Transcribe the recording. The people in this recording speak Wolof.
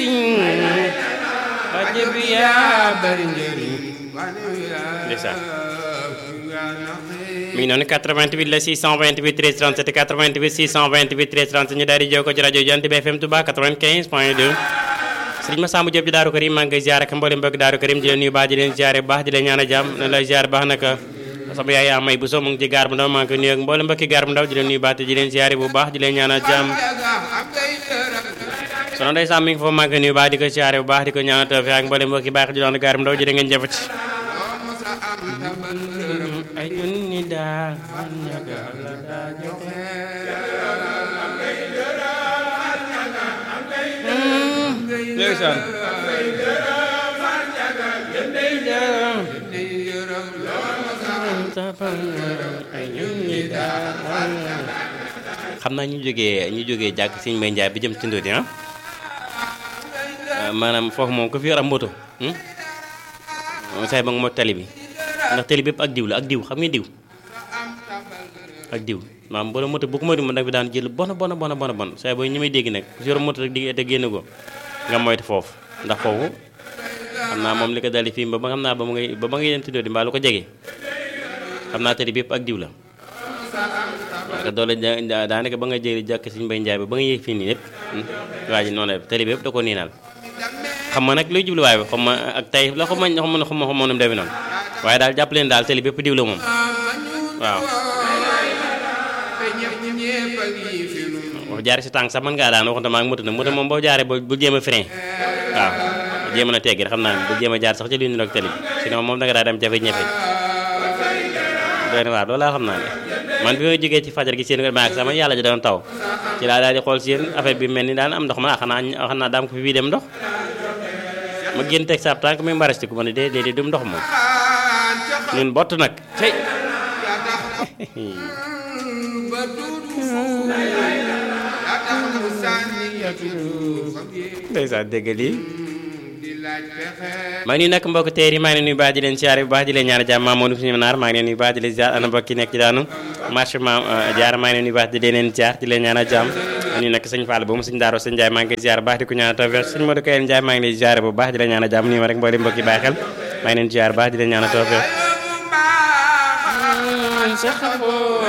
sëriñ rajo bi yaa bari njëriñ ndeysaan mi ngi noonu 88 la 628 13 37 88 628 13 37 ñu daal di jokkoo ci rajo Jant bi FM Touba 95 point 2 sëriñ Massamba Diop di Daaru Karim maa ngi koy ziare ak mboolem mbokk Daaru Karim di leen nuyu baax di leen ziare bu baax di leen ñaan a jàmm ne lay ziare baax naka sama yaay yaa may bu so mu ngi ci gaar bu ndaw maa ngi koy nuyu ak mboolem mbokki gaar bu ndaw di leen nuyu baax te di leen ziare bu baax di leen ñaan a jàmm sono ndey Sam mi ngi foofu maa ngi koy nuyu baax di ko ziare bu baax di ko ñaan a tawfeex ak mboolem mbokki baax di doon gaar bu ndaw jërë ngeen jëfati ay junni daal ndeysaan xam naa ñu jógee ñu jógee jàkk Sëñ Mbay Njaay bi jëm ci Ndodi ah maanaam foofu moom ku fi yor am moto say ba nga moo tali bi ndax tali bépp ak diw la ak diw xam nga diw ak diw maanaam boo moto bu ko moytu mën nag bi daan jël bon bon bon bon bon say booy ñi may dégg nag ku si yor moto rek di te génn ko nga moytu foofu ndax foofu xam naa moom li ko dali fii ba ba xam naa ba mu ngay ba ba ngay dem tuddoo di mbaa lu ko jege xam naa tali bépp ak diw la parce que doole daanaka ba nga jëli jàkk Sëñ Mbay Njaay ba ba nga yéeg fii nii lépp waa ji noonu la tali bépp da ko niinal xam nga nag luy jubluwaay bi xam ma ak tey la xam ma xam ma xam ma xam ma nu mu demee noonu waaye daal jàpp leen daal tali bépp diw la moom waaw wax jaare si tànk sax mën ngaa daan waxante maa ngi moto nag moto moom boo jaaree ba bu jéem a frein waaw jéem a na teggi xam naa bu jéem a jaar sax ci li ñu rek tali bi sinon moom da nga daa dem jafe-jafe doy na waar loolu laa xam naa ne man bi ma jógee ci fajar gi seen wér maak sama yàlla ji doon taw ci laa daal di xool seen affaire bi mel ni daan am ndox ma xanaa xanaa daam ko fi bii dem ndox ma génn teg saab tànk muy mbarasti ko ma ne déedéet du ndox moom ñun bott nag tey ndeysaan dégg lii maa ngi nuyu nag mbokk teer yi maa ngi leen nuyu baax di leen siyaare bu baax di leen ñaan jàmm Mamadou suñu naar maa ngi leen nuyu baax di leen ziar ana mbokk yi nekk ci daanu marché ma jaar maa ngi leen nuyu baax di leen ziar di leen ñaan jàmm ñu nekk sëñ Fall ba mu sëñ Daaro sëñ Ndiaye maa ngi koy ziar bu baax di ko ñaan tawfeex sëñ Modou Kayel Ndiaye maa ngi lay ziar bu baax di leen ñaan jàmm nii ma rek mboolem mbokk yi bàyyi xel maa ngi leen ziar bu baax di leen ñaan tawfeex